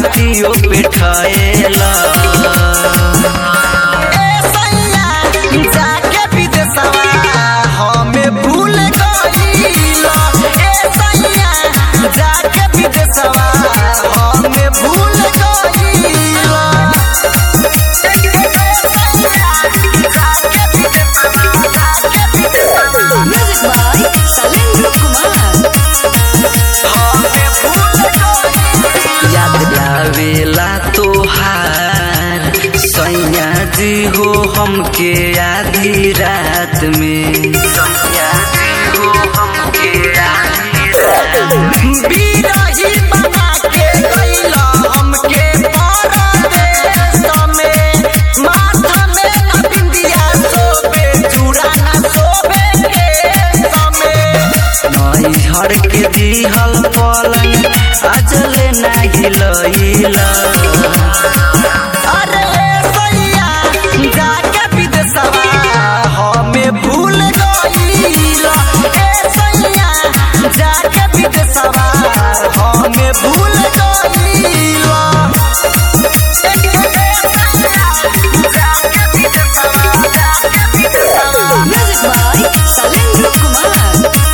रातियों पे ठहला ए सैया जाके विदेशवा हमें भूल गइला ए सैया जाके विदेशवा हमें भूल गइला Music by Salendra Kumar. याद आवेला तोहार सैया जी हो हमके आधी रात में सैया जी हो हमके आधी रात में बिरही बना के गइला हमके परदेस में माथा में न बिंदिया सोबे चूड़ा न सोबे के समय नैहर के दिहल पलंग अजले नाही लैला अरे सैया जाके विदेशवा हमें भूल गइला ए सैया जाके विदेशवा हमें भूल गइला Music by Salendra Kumar.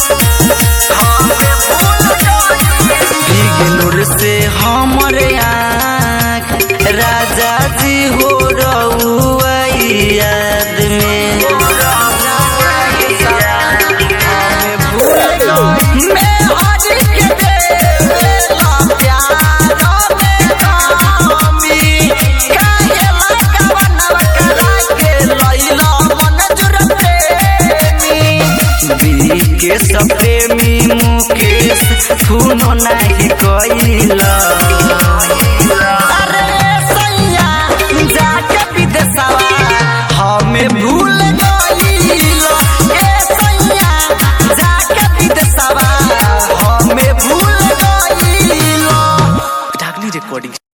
Ignore से हमर आँख राजा जी हो रहुआ याद में मैं आज के बेला प्यार में कामी काहे लगवनवा करा के लैला मन जुरप्रेमी के सप्रेमी मुकेश सुनो नाही कैला